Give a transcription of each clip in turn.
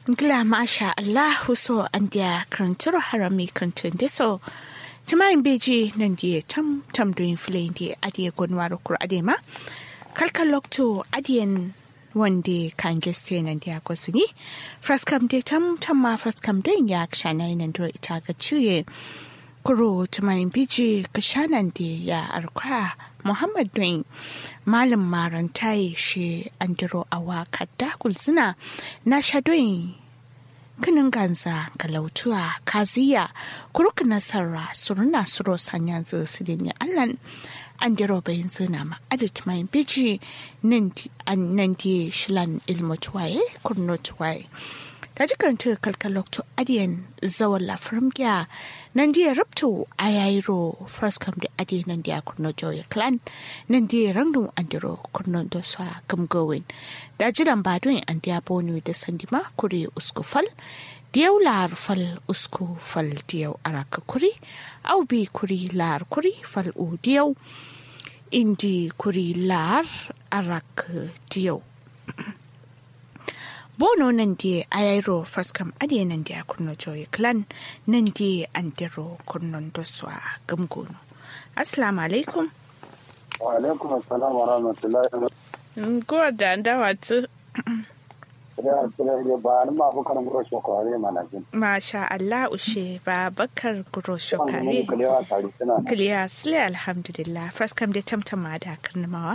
Gla masha Allahu so an dia krantur harami krantun deso. Timayin beji nan dia tam tam doin filayin dia adiye gonwaro kur adema. Kalkal lokto adiyen wande kan geste nan dia gosini. Fraskam de tam tam ma fraskam doin ya kshana nan do ita ga ciye. Kuro timayin beji kashanan dia ya arkwa Muhammad doin malam marantai shi andiro awa kadda kulsuna na shadoyin kinin ganza galautuwa kaziya kuruk nasara suruna suro sanyan su ne allan andiro bayin zina ma adit mai biji nan di shilan ilmu tuwaye kurno tuwaye da jikaranta kalkalokto adiyan zawon lafirin gya nan diya rabto a yayiro first come da adiyan nan diya kurno joya clan nan diya rangdun andiro kurno da sa gamgowin da jiran badon an diya bonu da sandima kuri usku fal diyau lar fal usku fal diyau araka kuri au bi kuri lar kuri fal u diyau indi kuri lar araka diyau bono nan die ayairo faskam adiye nan die kunno joye clan nan die andero kunnon doswa gamgono assalamu alaikum wa alaikum assalam wa rahmatullahi wa barakatuh da ndawatu Masha Allah ushe ba bakar guro shokare. Kiliya sile alhamdulillah. First kam da tamtama da karnamawa.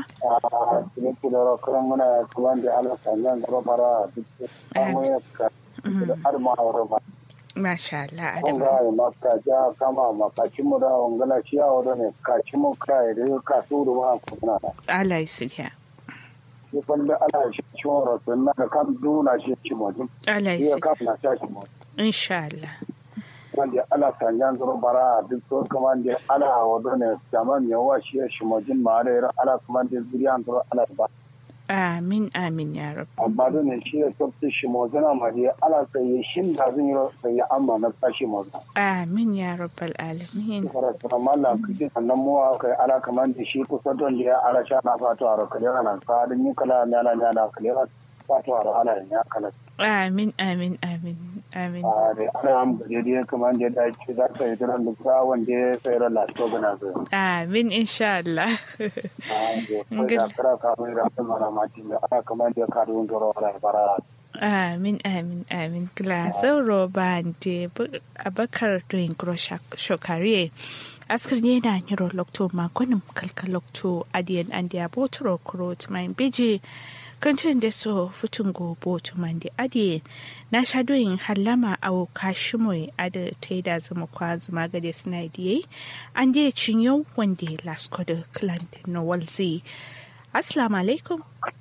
Masha Allah Adama. Konga maka ja kama makaci mu da wangala shi a wadane kaci mu kai da kasu da ma kuma. Allah ya sirya. shi kwallo ana shi ciwon rasu na da kan duna shi ci mojin. Allah ya Iya kafin na sha shi mojin. Insha Allah. Wanda ana sanyan zuru bara duk so kuma da ana wado ne zaman yawa shi ya shi mojin ma da yara ana kuma da zuriya zuru ana ba. Amin amin ya rabu. Amma da ne shi ya sabta shi mojin amma da ana sai shin da zan yi sai amma na sa shi mojin. Amin ya rabbal alamin. Karatu amma Allah kike sannan mu kai ala kamar da shi kusa don da ya ala sha na fatu a rakale ana sa din yi kala na na na kale fatu a ala ya kala. Amin amin amin amin. a da ana amfani da kamar da ya ce za ta yi tunan da sa wanda ya sayar da lafiya gana zai. Amin insha Allah. da kara kamar da sun mara mati da ana kamar da ya karu yin toro da fara. Amin amin amin kila sauro ba de abakar doyin kuro shokare. askar ne na nyiro lokto makonin kalka lokto adiyan an dia botoro kuro tumain biji kancin da so futun gobo tuman da adiye na sha doyin hallama au kashimoy ada ta yi da zama kwa zuma gade suna diye an dia cinyo wanda lasko da clan no walzi assalamu alaikum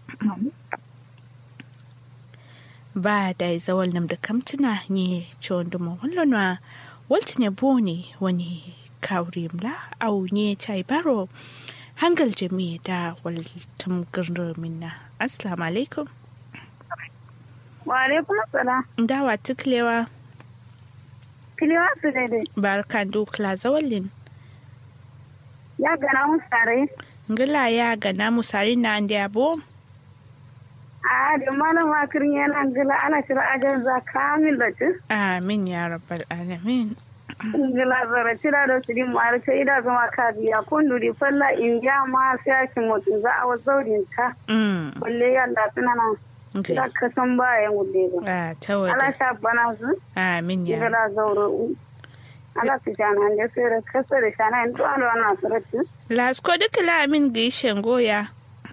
ba da zawal nam da kamtuna ne ciwon da mawallonwa walti ne bone wani kawrimla au ne chai baro hangal jami da waltum gurnu minna assalamu alaikum wa alaikum assalam dawa tuklewa kiliwa su daidai barkan dukla zawallin ya gana mu sare ngila ya gana musari na andi abo a da malam akirin yana gila ana shira ajan za kamil da ci amin ya rabbal alamin gila zara cira da su din mara ta ida zama ka biya kun duri falla in ya ma sai ki mutum za a wa zaurin ta mm kulle yalla suna nan okay da ka san bayan gulle ba ah ala tawada sha bana su amin ya gila zauro ala su jana da sai da kasa da shana in to ala na sarati lasko duka la amin gishen goya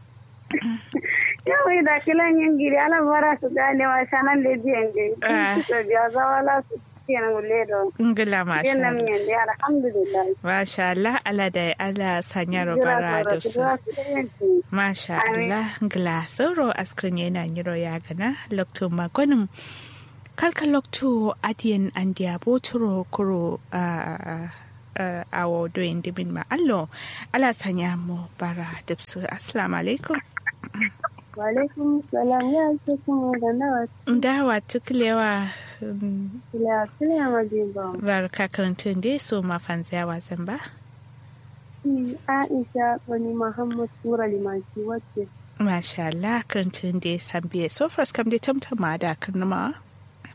yau da kilan yin giri ala bara su gane wa shanan da biyan gari Ah. su biya zawala su kiyan gulle da ngila masha Yan nan Allah miyan da alhamdulillah. masha Allah ala da ala sanya robara da su Masha Amin. Allah ngla sauro askrin yana nyiro ya gana lokto magonim kalka lokto adiyan andiya boturo kuro a awo doyin dibin ma allo ala sanya mu bara dipsu assalamu alaikum Wa alaikum salam ya ce kuma da nawa dawa tuklewa kila kila majiba. barka karantun dai so mafanziya wasan ba Shi Aisha wani Muhammad Sura Limanci wacce Masha Allah karantun dai san biye so first kam dai tamtama da karnama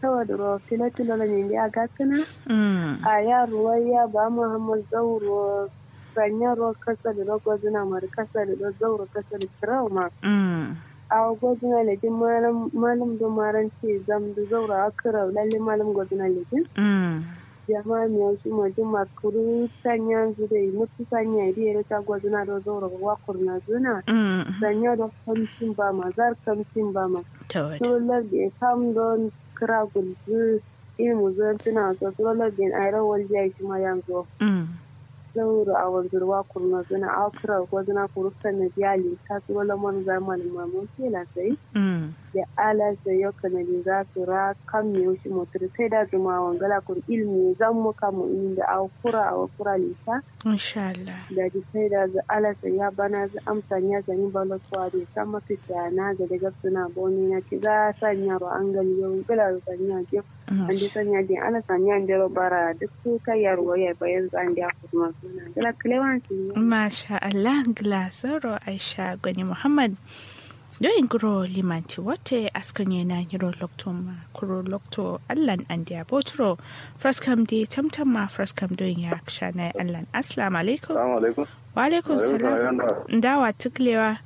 tawa da ro tilo tilo la nyindi aga kana Mm. a ya ruwaya ba muhammad zauro sanya ro kasa da ro gwazina mar kasa da ro zauro kasa da trauma Mm. a gwazina lejin malam malam do maranci zam da zauro akira lalle malam gwazina lejin Mm. jama'a mi yau ma juma kuru sanya zude mutu sanya ide ta gwazina do zauro wa kurna zuna Mm. sanya do kamcin ba ma zar kamcin ba ma Tawad. solar da ya kam don kira gulbi ilmu zan tuna so solar da a rawar jiya shi ma yanzu Mm. zauro a wanzurwa kurna zuna a kira ko zuna kurusta na biyali ta su wala man zaman mamun kela sai Mm. da ala sai yau kanadi za su ra kan mi shi motar sai da zuma wangala kur ilmi zan mu kamu inda a kura a kura lita Insha Allah. da ji sai da za ala sai ya bana za amsa ya zani bala kuwa da ta mafi na ga daga suna boni na ci za sanya ba an gali yau gila da sanya ke an ji sanya din ala sanya an jero bara duk su kai yarwa ya bayan zan da kuma suna gila kilewan su ne Masha Allah Glasoro Aisha Gwani Muhammad Doyin guro limanti wate askan yana yiro lokto ma kuro lokto allan an dia botro fraskam di tamtam ma fraskam doyin ya shana allan assalamu alaikum Assalamu alaikum. wa alaikum salam ndawa tuklewa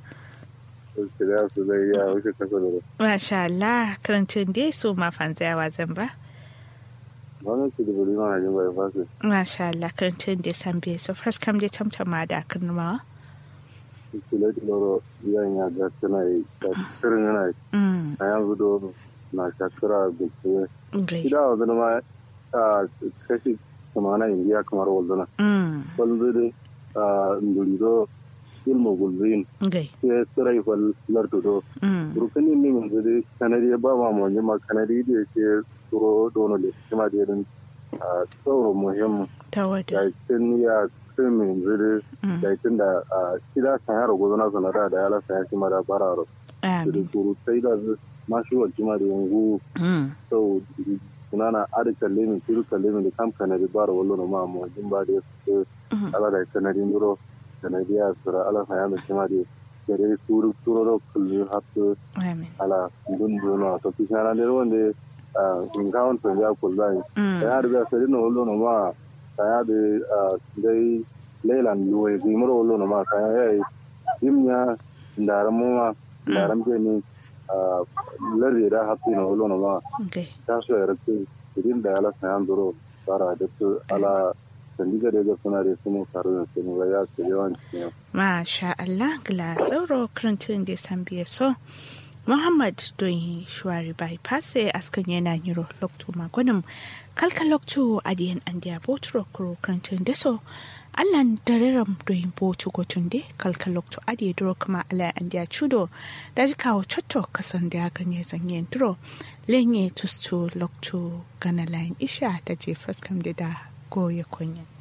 Shirya su zai iya wuce kasa da masha Allah karantun dai su ma fanzayawa zan ba wani su da buri mana jin bai fasu. masha Allah karantun dai san biye so fraskam di tamtam ma da kirmawa Kile tiloro yan ya ga tana yi da kirin yana yi. mm A yanzu do na shakira da ke. gai Ida wa zama ma a kashi kamana indiya kamar waldana. mm Walzu da ndurido ilmu gulzin. gai Ke tsirai fal lardu do. mm Burkani ne min zuri kanadi ba ma mu ma kanadi da ke tsoro dono da kuma da yin tsoro muhimmin. tawada Yakin ya krimin zuri mm yakin da shida san yaro gozo na sanara da yala san yaki mara bararo. Da amin kuru sai da mashi wa jima da yangu mm sau sunana adi kalle min tiru kalle min da kam kanadi bara wallo na ma mu jin ba da su mm ala da kanadi nduro kanadi ya sura ala san yami jima da kere turu turu ro kullu hatu amin ala dundu no to pisana de wonde in kawon to ya kullai mm ya da sai no wallo no ma saya de dai leilan luwe bi muro wallo no ma saya ya yimnya ndaram mu ma ndaram ke ni lardi da hapi no wallo no ma gai ta so ya rakke irin da ala saya ndoro fara da su ala sandiga da ga suna da su mu karu da su mu ya su yawan cikin Masha Allah gila tsauro karantun da san biye so. Muhammad don shuwari bypass askan yana yiro lokto magonin kalka lokto adiyan an dia botro kuro karantun da so. Allan dareram don botu gotun de kalka lokto adiye duro kuma ala an dia chudo da ji kawo cotto kasan da ganye zanyen duro lenye tustu lokto gana layin isha da je faskam da da goye kunyan.